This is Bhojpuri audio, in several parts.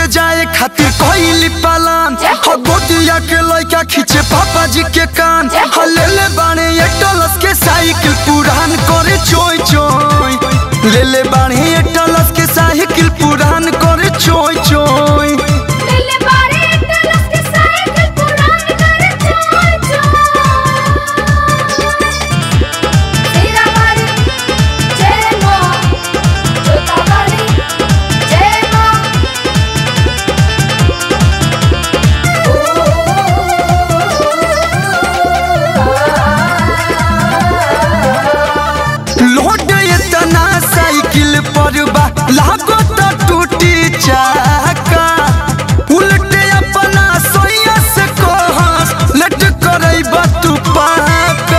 से जाए खातिर कोई पालान हो गोदिया के लइका खींचे पापा जी के कान हो ले ले बाणे ये टलस के साइकिल पुरान करे चोय चोय ले ले बाणे ये टलस के साइकिल पुरान करे चोय चोय लेले बारे टलस के साइकिल पुरान करे चोय चोय तेरा बारी जय मां जोता बारी जय मां लोड इतना साइकिल पर बा लागो तो टूटी चाका उल्टे अपना सोया से कहस लट करई बा तू पाका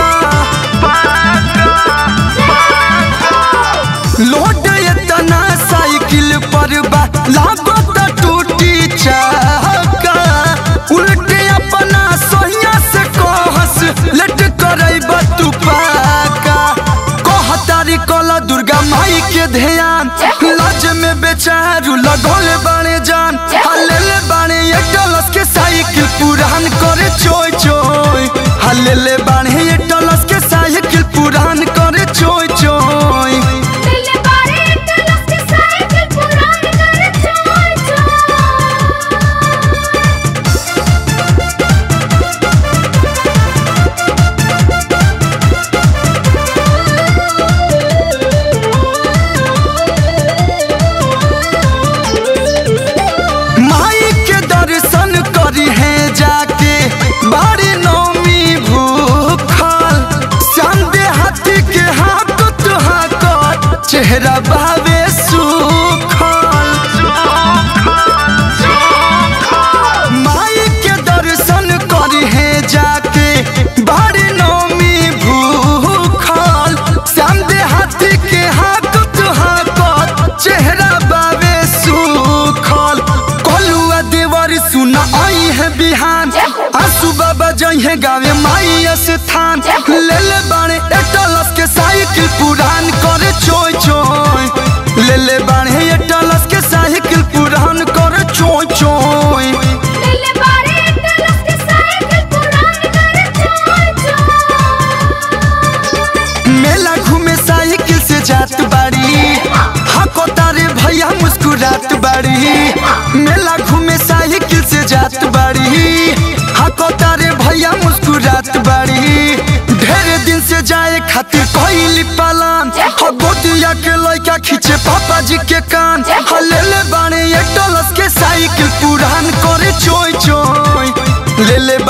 लोड इतना साइकिल पर बा लागो तो टूटी चाका उल्टे अपना सोया से कहस लट करई बा तू पाका कहतारी कला दुर्गा माई के ध्यान लाज में बेचारू लगोले बाणे जान हलेले बाणे ये टलस के साइकिल पुरान करे चोय चोय हलेले बाणे ये टलस के साइकिल पुरान करे चोय चोय लेले बारे टलस के साइकिल पुरान करे चोय चोय माई के दर्शन करी है जाके बाड़ी नौमी भूखल संदे हाथी के हाथ तुहाकर चेहरा भावे सुखल माई के दर्शन करी है जाके बाड़ी नौमी भूखल संदे हाथी के हाथ तुहाकर चेहरा बावे सुखल कलुआ देवर सुना आई है बिहान आंसू बाबा जई है गावे माई स्थान ले ले बाणे एटलस के साइकिल पुरान करे चोय चोय ले ले बाणे एटलस के साइकिल पुरान करे चोय चोय लेले बारे टलस के साइकिल पुरान करे चोय चोय मेला घूमे साइकिल से जात बाड़ी हको तारे भैया मुस्कुरात बाड़ी मेला घूमे साइकिल से जात बाड़ी हको तारे भैया मुस्कुरात बाड़ी ढेर दिन से जाए खातिर कोई पालान हो गोदिया के लइका खींचे पापा जी के कान हो ले ले बाणे ये टलस के साइकिल पुरान करे चोय चोय ले ले